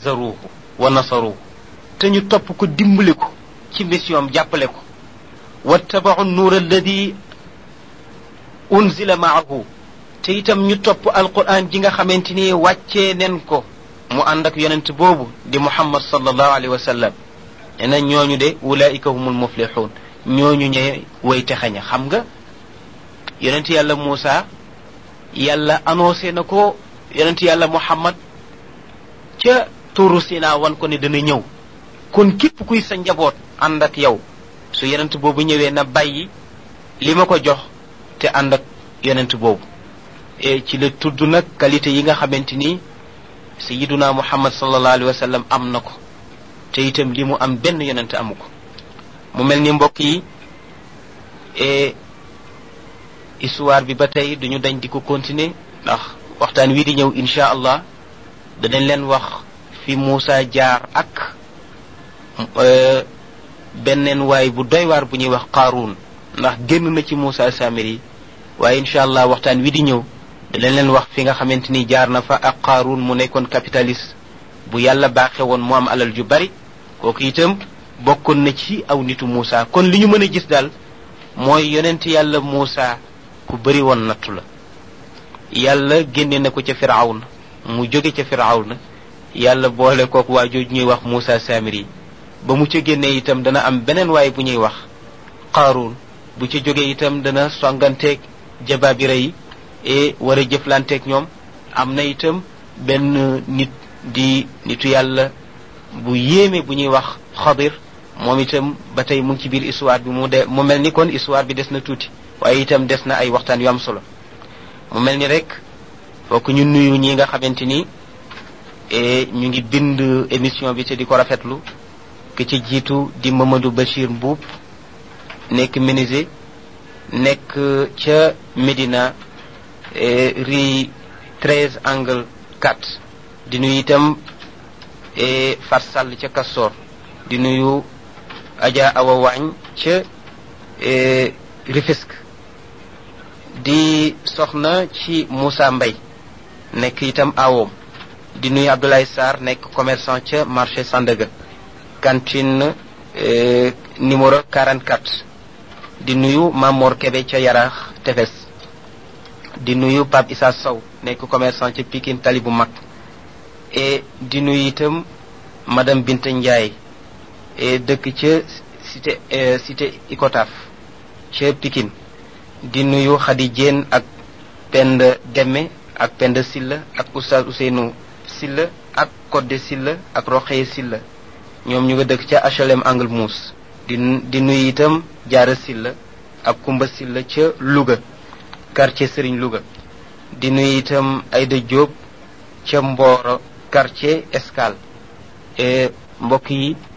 zaruhu wa nasaruhu te ñu topp ko dimbali ko ci mission jàppale ko wattabacu nuur alladi unzila maahu te itam ñu topp alquran ji nga xamante ni wàccee nen ko mu ànd ak yonent boobu di muhammad sallallahu alayhi wa sallam nee na ñooñu de ulaika humul muflixuun ñooñu ñe way texaña xam nga yonent yàlla Muusa yàlla annoncé na ko yonent yàlla muhammad ca tuuru Sina wan ko ne dana ñëw kon képp kuy sa njaboot ànd ak yow su yonent boobu ñëwee na bàyyi li ma ko jox te ànd ak yonent boobu e ci la tudd nag qualité yi nga xamante ni sayiduna muhammad sallallahu alayhi wa sallam am na ko te itam li mu am benn yonent amu ko mu mel ni mbokk yi e histoire bi ba tey duñu dañ di ko continuer ndax waxtaan wi di ñëw insha allah danañ leen wax fi Muusa jaar ak benneen waay bu doy waar bu ñuy wax qaaruun ndax génn na ci Muusa Samiri waaye incha allah waxtaan wi di ñëw danañ leen wax fi nga xamante ni jaar na fa ak qaaruun mu nekkoon capitaliste bu yàlla baaxe woon mu am alal ju bari kooku itam bokkoon na ci aw nitu Muusa kon li ñu mën a gis daal mooy yonent yàlla Muusa ku bari woon nattu la yàlla génne na ko ca firawna mu jóge ca firawna yàlla boole kook waa jooju ñuy wax Muusa Samiri ba mu ca génnee itam dana am beneen waay bu ñuy wax qaaruun bu ca jógee itam dana songanteeg jabaabira yi e war a jëflanteeg ñoom am na itam benn nit di nitu yàlla bu yéeme bu ñuy wax xadir moom itam ba tey mu ngi ci biir histoire bi mu de mu mel ni kon histoire bi des na tuuti waaye itam des na ay waxtaan yu am solo mu mel ni rek fokk ñu nuyu ñi nga xamante ni ñu ngi bind émission bi te di ko rafetlu ki ci jiitu di Mamadou Bachir Mbuub nekk menuisier nekk ca Médina rue 13 angle 4 di nuyu itam Fat Sall ca Castor di nuyu Adja Awa Waañ ca Rufisque di soxna ci Moussa Mbay nekk itam awoom di nuyu Abdoulaye Sarr nekk commerçant ca marché Sandaga cantine numéro 44 di nuyu Mamor Kebe ca Yaraax Tefes di nuyu Pape Issa Sow nekk commerçant ca Pikine Tali bu mag et di nuyu itam madame Binta Ndiaye et dëkk ca cité cité Icotaf ca Pikine di nuyu Khady Diène ak Penda Demme ak Penda Silla ak Oustaz Ousseynou Silla ak Codé Silla ak Roxeye Silla ñoom ñu nga dëkk ca HLM Angle Mousse di di nuyu itam Jaara Silla ak Kumba Silla ca Louga quartier Serigne Louga di nuyu itam Aïda Diop ca Mboro quartier Escale mbokk yi